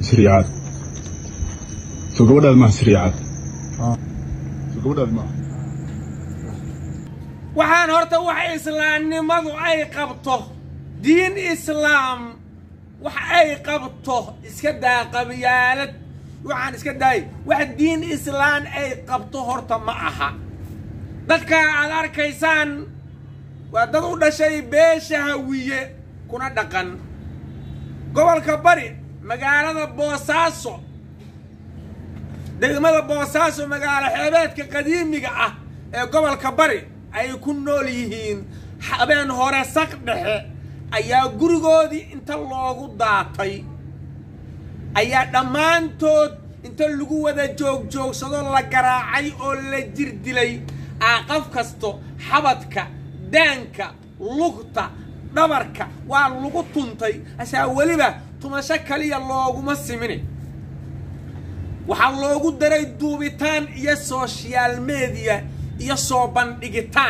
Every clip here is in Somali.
siriicaad soo gabadhaad maaha siriicaad soo gabadhaad maaha waxaan horta wax islaamnimadu ay qabto diin islaam wax ay qabto iska daa qabyaalad waxaan iska daayay wax diin islaan ay qabto horta ma aha dadka aad arkaysaan waa dad u dhashay beesha hawiye kuna dhaqan gobolka bari magaalada boosaaso degmada boosaaso magaalo xeebeedka qadiimiga ah ee gobolka bari ay ku nool yihiin habeen hore saq dhexe ayaa gurigoodii inta loogu daatay ayaa dhammaantood inta lagu wada joogjoogsado la garaacay oo la jir dilay aaqaf kasto xabadka daanka lugta dhabarka waa lagu tuntay asaa weliba tumasho kaliya looguma simini waxaa loogu daray duubitaan iyo sooshaal mediya iyo soo bandhigitaan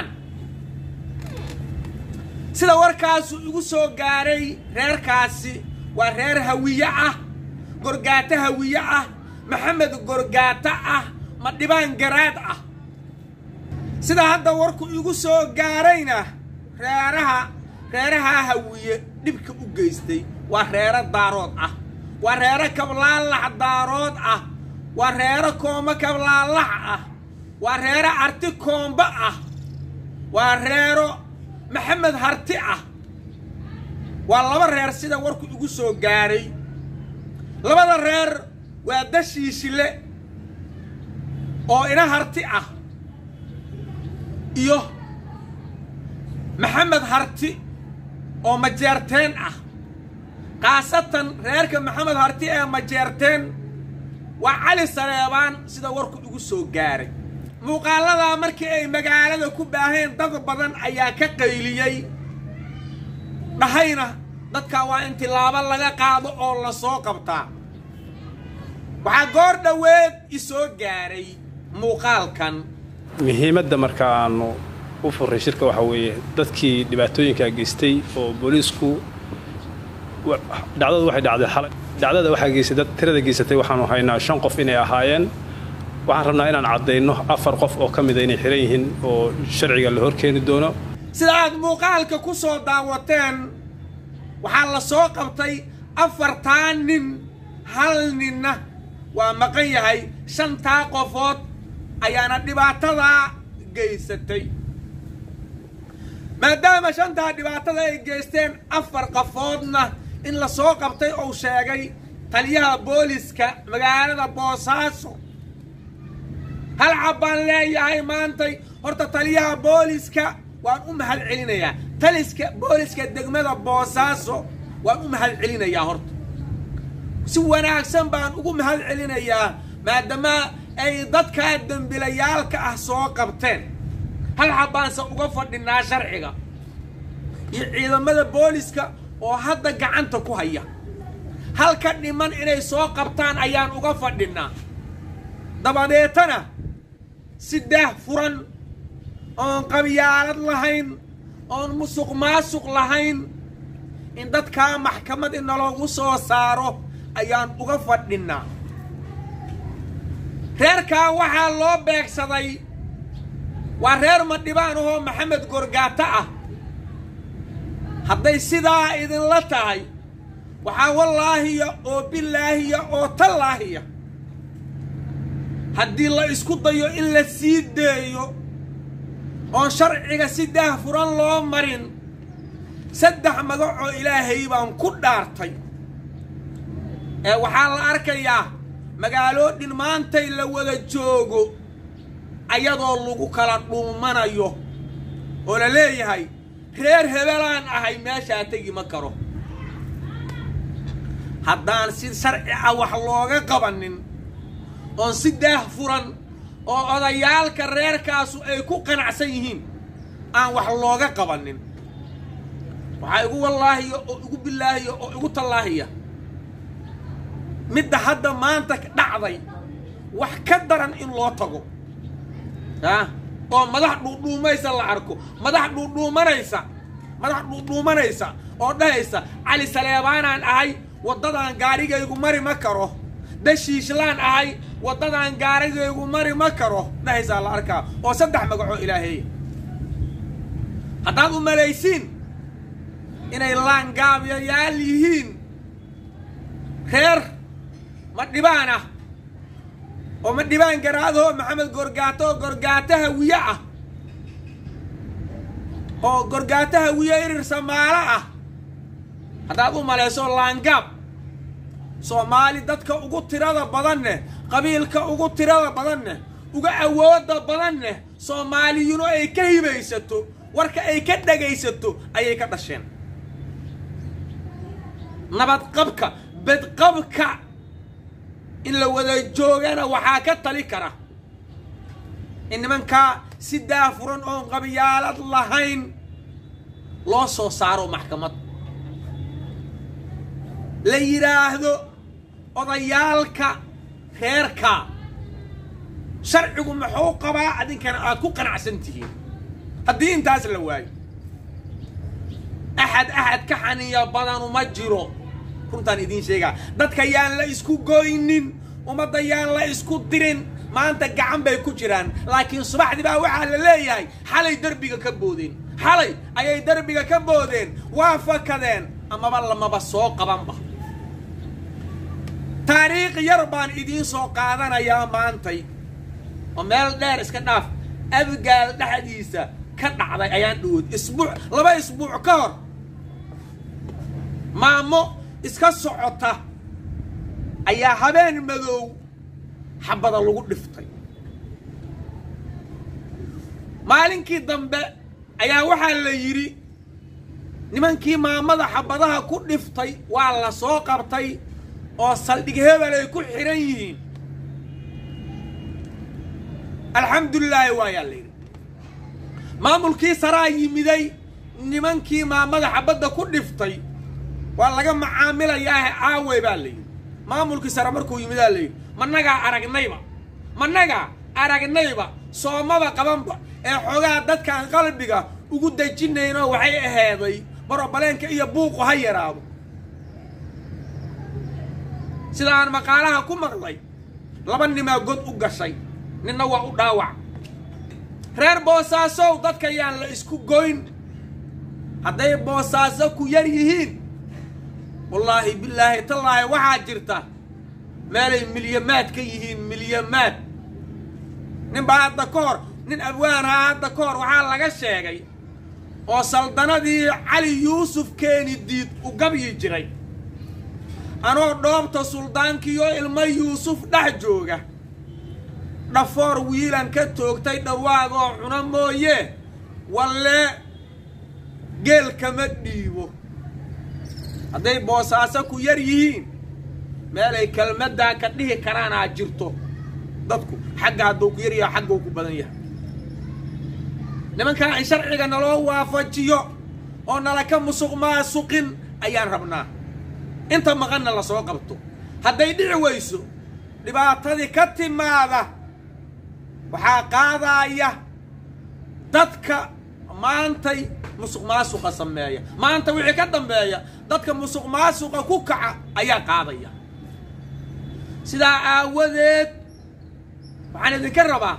sida warkaasu igu soo gaaray reerkaasi waa reer hawiye ah gorgaato hawiye ah maxamed gorgaato ah madhibaan garaad ah sida hadda warku igu soo gaarayna reeraha reeraha hawiye dhibka u geystay waa reero daarood ah waa reero kablaalax daarood ah waa reero koombo kablaalax ah waa reero arti koombo ah waa reero maxamed harti ah waa laba reer sida warku igu soo gaaray labada reer waa dashiishile oo ina harti ah iyo maxamed harti oo majeerteen ah khaasatan reerka maxamed harti ee majeerteen waa cali saleebaan sida warku igu soo gaaray muuqaaladaa markii ay magaalada ku baaheen dad badan ayaa ka qayliyey dhahayna dadka waa in tilaabo laga qaado oo la soo qabtaa waxaa goor dhoweed i soo gaaray muuqaalkan muhiimadda marka aanu u furray shirka waxaa weeye dadkii dhibaatooyinkaa geystay oo booliisku dhacdadu waxay dhacday xalay dhacdada waxaa geystay dad tirada geysatay waxaanu haynaa shan qof inay ahaayeen waxaan rabnaa inaan caddayno afar qof oo ka mida inay xihan yihiin oo sharciga la horkeeni doono sida aad muuqaalka ku soo daawateen waxaa la soo qabtay afartaa nin hal ninna waa maqan yahay shantaa qofood ayaana dhibaatadaa geysatay maadaama shantaa dhibaatada ay geysteen afar qafoodna in la soo qabtay ou sheegay taliyaha booliska magaalada boosaaso hal cab baan leeyahay maantay horta taliyaha booliska waan u mahad celinayaa taliska booliska degmada boosaaso waan u mahad celinayaa horta si wanaagsan baan ugu mahad celinayaa maadaama ay dadkaa dembilayaalka ah soo qabteen hal xabbaanse uga fadhinaa sharciga iyo ciidamada booliska oo hadda gacanta ku haya halka dhiman inay soo qabtaan ayaan uga fadhinnaa dabadeetana si daah furan oon qabyaalad lahayn oon musuq maasuq lahayn in dadkaa maxkamad inaloogu soo saaro ayaan uga fadhinnaa reerkaa waxaa loo beegsaday waa reer madhibaan ahoo maxamed gorgaato ah hadday sidaa idinla tahay waxaa wallaahiya oo bilaahiya oo tallaahiya haddii la isku dayo in la sii deeyo oon sharciga si daah furan loo marin saddex magacoo ilaahay baan ku dhaartay ee waxaa la arkayaa magaaloodhin maantay la wada joogo ayadoo lagu kala dhuumanayo oo la leeyahay reer hebelaan ahay meeshaa tegi ma karo haddaan si sharci ah wax looga qabanin oon si daah furan oo odayaalka reerkaasu ay ku qanacsan yihiin aan wax looga qabanin waxaa igu wallaahiya oo igu bilaahiya oo igu tallaahiya midda hadda maanta dhacday wax ka daran in loo tago ah oo madax dhuudhuumaysa la arko madax dhuudhuumanaysa madax dhuudhuumanaysa oo dhahaysa cali saleebaanaan ahay waddadan gaarigaygu mari ma karo dashiishlaan ahay waddadan gaarigaygu mari ma karo dhahaysaa la arkaa oo saddex magacoo ilaaheeya haddaad u malaysiin inay laangaabyayaal yihiin reer ma dhibaan ah oo ma dhibaan garaadoo maxamed gorgaato oo gorgaato hawiye ah oo gorgaato hawiye irir samaalo ah haddaad u malayso laangaab soomaali dadka ugu tirada badanne qabiilka ugu tirada badanne uga awooda badanne soomaaliyunu ay ka hibaysato warka ay ka dhagaysato ayay ka dhasheen nabadqabka bedqabka in la wada joogana waxaa ka tali kara in nimankaa si daafuran oon qabyaalad lahayn loo soo saaro maxkamad la yidhaahdo odayaalka reerka sharcigu muxuu qabaa adinkana aad ku qanacsan tihiin haddii intaas la waayo axad axad ka xaniya badanu ma jiro runtaan idiin sheegaa dadka yaan la isku goynin ummadda yaan la isku dirin maanta gacan bay ku jiraan laakiin subaxdii baa waxaa la leeyahay xalay derbiga ka boodeen xalay ayay derbiga ka boodeen waa fakadeen amaba lamaba soo qabanba taariikh yar baan idiin soo qaadanayaa maantay oo meel dheer iska dhaaf abgaal dhexdiisa ka dhacday ayaan dhawood isbuuc laba isbuuc ka hor maamo iska socota ayaa habeen madow xabada lagu dhiftay maalinkii dambe ayaa waxaa la yidhi nimankii maamada xabadaha ku dhiftay waa la soo qabtay oo saldhig hebel ay ku xidhan yihiin alxamdulilaahi waayaa la yidhi maamulkii saraa yimiday nimankii maamada xabadda ku dhiftay waa laga macaamilayaahe aawey baa la yidhi maamulkii sare markuu yimidaa la yidhi managaa aragnayba managaa aragnayba soomaba qabanba ee xoogaa dadkaan qalbiga ugu dejinaynoo waxay aheeday barobaleenka iyo buuqu ha yaraado sida aan maqaalaha ku maqlay laba nimaa god u gashay ninna waa u dhaawac reer boosaasow dadka yaan la isku goyn hadday boosaaso ku yar yihiin wallaahi bilaahi tallaahi waxaa jirta meelay milyamaad ka yihiin milyamaad nin baa hadda ka hor nin abwaanhaa hadda ka hor waxaa laga sheegay oo saldanadii cali yuusuf keeni diid u gabyi jiray anoo dhoobta suldaankiioo ilmo yuusuf dhex jooga dhafoor wiilan ka toogtay dhawaagoo cuna mooye wallee geel kama dhiibo hadday boosaaso ku yar yihiin meelay kelmaddaa ka dhihi karaanaa jirto dadku xagga hadduu ku yar yaha xagguu ku badan yahay nimankaa in sharciga naloo waafajiyo oo nala ka musuq maasuqin ayaan rabnaa inta maqanna la soo qabto hadday dhici weyso dhibaatadii ka timaada waxaa qaadaaya dadka maantay musuq maasuqa sameeya maanta wixii ka dambeeya dadka musuq maasuqa ku kaca ayaa qaadaya sidaa aawadeed waxaan idinka rabaa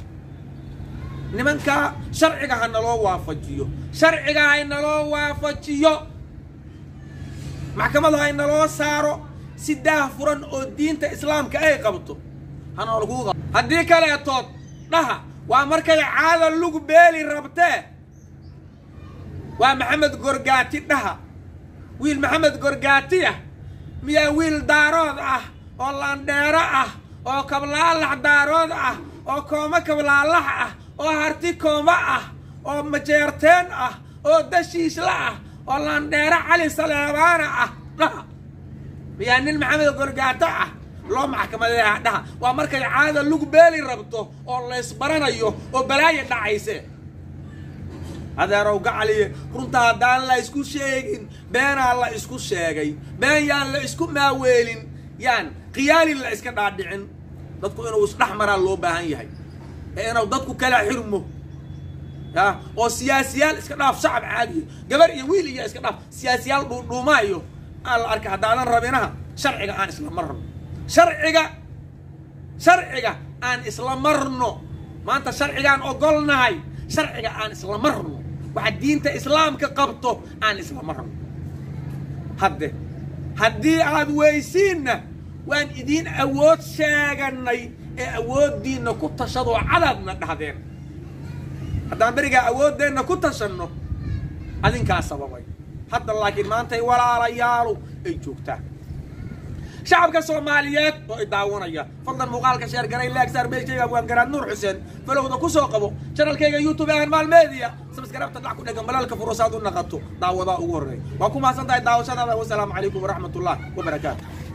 nimankaa sharciga ha naloo waafajiyo sharciga hay naloo waafajiyo maxkamada hay naloo saaro si daah furan oo diinta islaamka ay qabto hanoolkuu qab haddii kaleetood dhaha waa markay caada lug beeli rabtee waa maxamed gorgaati dhaha wiil maxamed gorgaati ah miyaa wiil daarood ah oo laandheero ah oo kablaalax daarood ah oo kooma kablaalax ah oo harti kooma ah oo majeerteen ah oo dashiisla ah oo laandheero cali saleebaana ah dhaha miyaa nin maxamed gorgaato ah loo maxkamadeeha dhaha waa markay caada lug beeli rabto oo laysbaranayo oo balaayo dhacayse adeerow gacaliye runta haddaan la isku sheegin beenaa la isku sheegay been yaan la isku maaweelin yaan khiyaalin la iska dhaadhicin dadku inuu isdhex maraa loo baahan yahay ee inuu dadku kala xirmo ya oo siyaasiyaal iska dhaaf shacab caadiyo gabar iyo wiil iyo iska dhaaf siyaasiyaal dhuudhuumaayo aan la arkay haddaadan rabinaha sharciga aan isla marno sharciga sharciga aan isla marno maanta sharcigaan ogolnahay sharciga aan isla marno waxa diinta islaamka qabto aan isla marno hadde haddii aad weysiinna waan idiin awood sheeganay ee awooddiinna ku tashadoo cadaadna dhahdeen haddaan berigaa awooddeenna ku tashanno adinkaa sababay hadda laakiin maantay walaalayaalu ay joogtaan shacabka soomaaliyeed oo i daawanaya fadlan muuqaalka sheer garay laagsaar meeshayga waan garaad nuur xuseen falowda ku soo qabo janalkayga youtube ahan maalmeediya sabskarabta dhac ku dhegan balaalka furusaad u naqato daawadaa ugu horreeya waa ku mahadsan tahay daawashadaada wasalaamu calaykum waraxmat ullah wabarakaatu